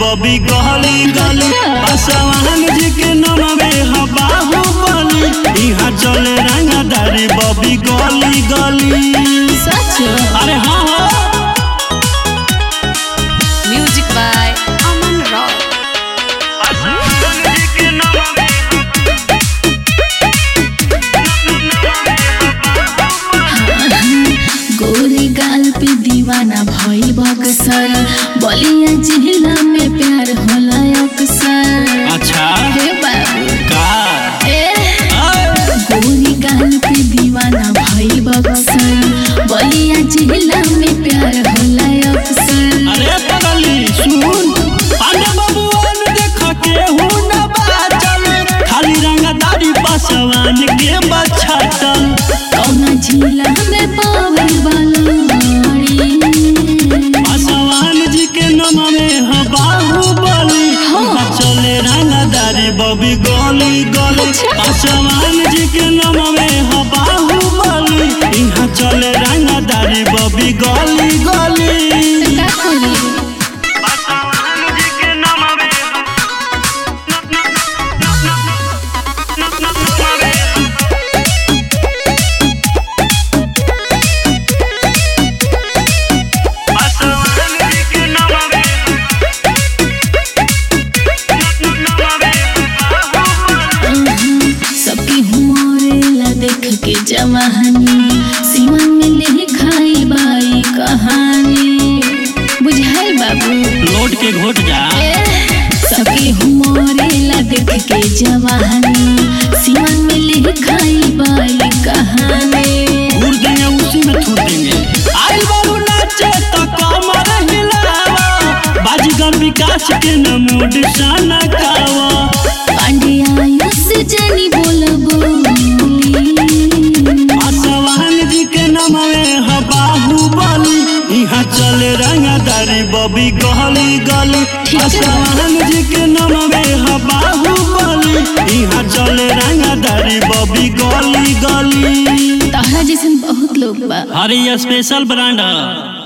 बबी गली गली पासवान जी के नमवे ह बाहुबली इहाँ चले रंगदारी बबी गली गली सच अरे हाँ हाँ म्यूजिक बाय अमन रॉक गोरे गाल पे दीवाना भइल बक्सर बलिया जिला में प्यार होला अक्सर अच्छा हे बाबू का ए अय, गोरी गाल पे दीवाना भइल बक्सर बलिया जिला में प्यार होला अक्सर अरे पगली सुन पांडे बबुआन देख के हूं न बाचल खाली रंगदारी पासवान के बछाटल कौना जिला में पावल बालाड़ी पासवान जी के नाम में ह बाहुबली इहाँ चले रंगदारी बबी गली गली पासवान जी के नाम में ह बाहुबली इहाँ चले रंगदारी बबी गली गली का करी सबकी हुमरेला देख के जवानी सीमा में ले खाई बाई कहानी बुझाई बाबू लौट के घोट जा सबकी हुमरेला देख के जवानी सीमा में ले खाई बाई कहानी घूर देंगे उसी में थूर देंगे आई बाबू नाचे तो कमर हिलावा बाजीगर विकास के न मूड शाना कावा पांड्या से जनी बोल बोली आसवान जी के नाम में ह बाहुबली यहाँ चले रंगदारी बबी गली गली ठीक है। आसवान जी के नाम में ह बाहुबली यहाँ चले रंगदारी बबी गली गली तहरा जैसन बहुत लोग बा अरे ये स्पेशल ब्रांड है